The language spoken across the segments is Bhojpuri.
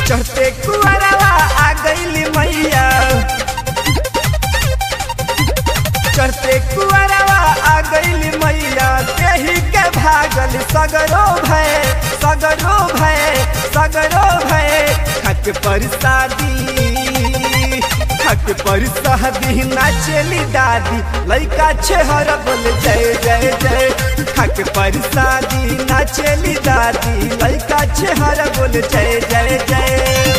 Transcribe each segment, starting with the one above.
चढ़ते कुआरवा आ गईली मैया चढ़ते कुआरवा आ गईली मैया तेही के भागल सगरो भय सगरो भय सगरो भय खट पर शादी खट पर शादी नाचेली दादी लइका छेहर बोल जय जय जय खट पर शादी नाचेली दादी लइका छेहर बोल जय जय जय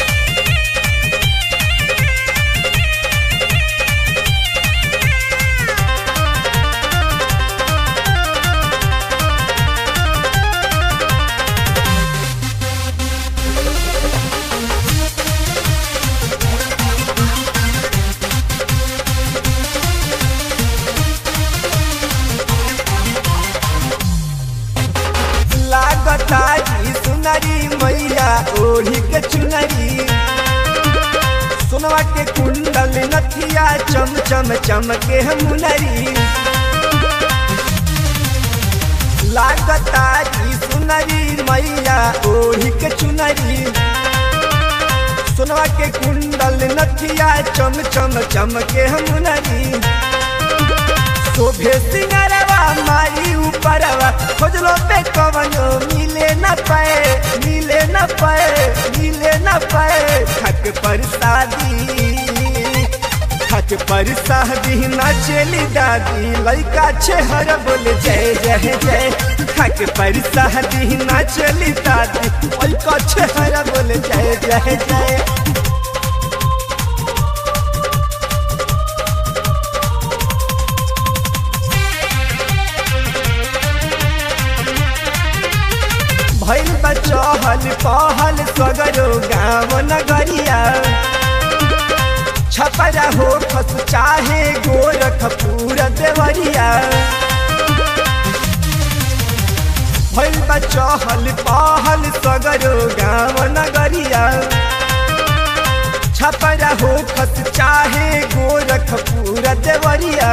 लागता जी सुनरी मैया ओढ़ी के चुनरी सुनवा के कुंडल नथिया चम चम चमके मुनरी लागता जी सुनरी मैया ओढ़ी के चुनरी सुनवा के कुंडल नथिया चम चम चमके मुनरी शोभे सिंगरवा मारी ऊपरवा खोजलो पे कवनो मिले न पाए मिले न पाए मिले न पाए खट पर शादी खट पर शादी नाचेली दादी लइका छेहर बोले जय जय जय खट पर शादी नाचेली दादी लइका छेहर बोले जय जय जय भैल बचहल पहल सगरो गाँव नगरिया छपरा हो खस चाहे गोरख पूरा देवरिया भैल बचहल पहल सगरो गाँव नगरिया छपरा हो खस चाहे गोरख पूरा देवरिया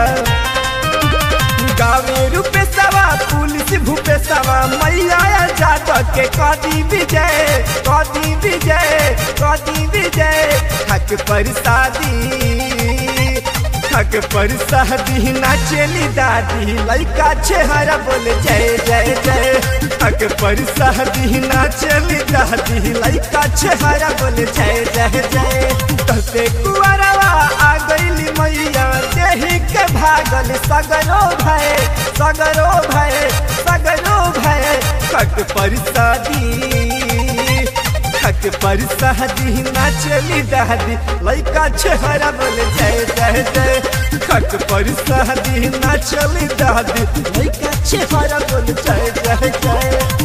गावे रूपे सवा पुलिस भूपे सवा मैया जादव के कदी विजय कदी विजय कदी विजय थक पर शादी थक पर शादी नाचेली दादी लइका छेहरा बोले जय जय जय थक पर शादी नाचेली दादी लइका छेहरा बोले जय जय जय तते कुआरवा आ गईली मैया देही के भागल सगरो भय सगरो भय सगरो भय खट पर शादी खट पर शादी नाचली दादी लइका छहरा बोले जय जय जय खट पर शादी नाचली दादी लइका छहरा बोले जय जय जय